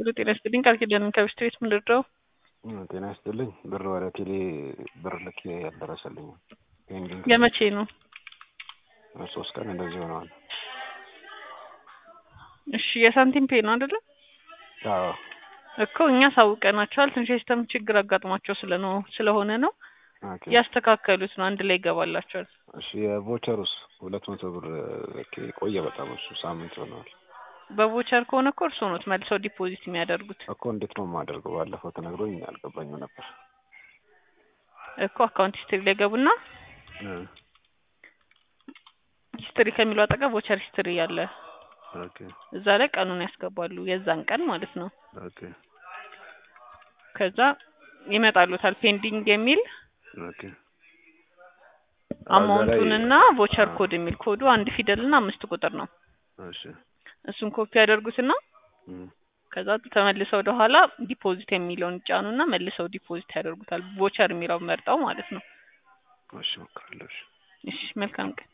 ሄሎ ጤና ይስጥልኝ ቃል ኪዳን ከብስት ቤት ምን ልርዳው? ጤና ይስጥልኝ ብር ወደ ቴሌ ብር ልኬ ያልደረሰልኝ ፔንዲንግ የመቼ ነው? ሶስት ቀን እንደዚህ ሆነዋል። እሺ የሳንቲም ፔ ነው አይደለ? አዎ እኮ እኛ ሳውቀናቸዋል። ትንሽ የሲስተም ችግር አጋጥሟቸው ስለነው ስለሆነ ነው ኦኬ። ያስተካከሉት ነው። አንድ ላይ ይገባላቸዋል። እሺ የቮቸሩስ ሁለት መቶ ብር ልኬ ቆየ በጣም እሱ ሳምንት ሆነዋል በቮቸር ከሆነ እኮ እርስዎ ኖት መልሰው ዲፖዚት የሚያደርጉት እኮ እንዴት ነው የማደርገው? ባለፈው ተነግሮኝ አልገባኝም ነበር። እኮ አካውንት ሂስትሪ ላይ ገቡና እ ሂስትሪ ከሚለው አጠገብ ቮቸር ሂስትሪ ያለ ኦኬ እዛ ላይ ቀኑን ያስገባሉ የዛን ቀን ማለት ነው። ኦኬ ከዛ ይመጣሉታል ፔንዲንግ የሚል ኦኬ አማውንቱንና ቮቸር ኮድ የሚል ኮዱ አንድ ፊደልና አምስት ቁጥር ነው። እሺ እሱን ኮፒ ያደርጉትና እም ከዛ ተመልሰው ወደ ኋላ ዲፖዚት የሚለውን ይጫኑና መልሰው ዲፖዚት ያደርጉታል። ቮቸር የሚለውን መርጠው ማለት ነው። እሺ እሞክራለሁ። እሺ እሺ መልካም ቀን።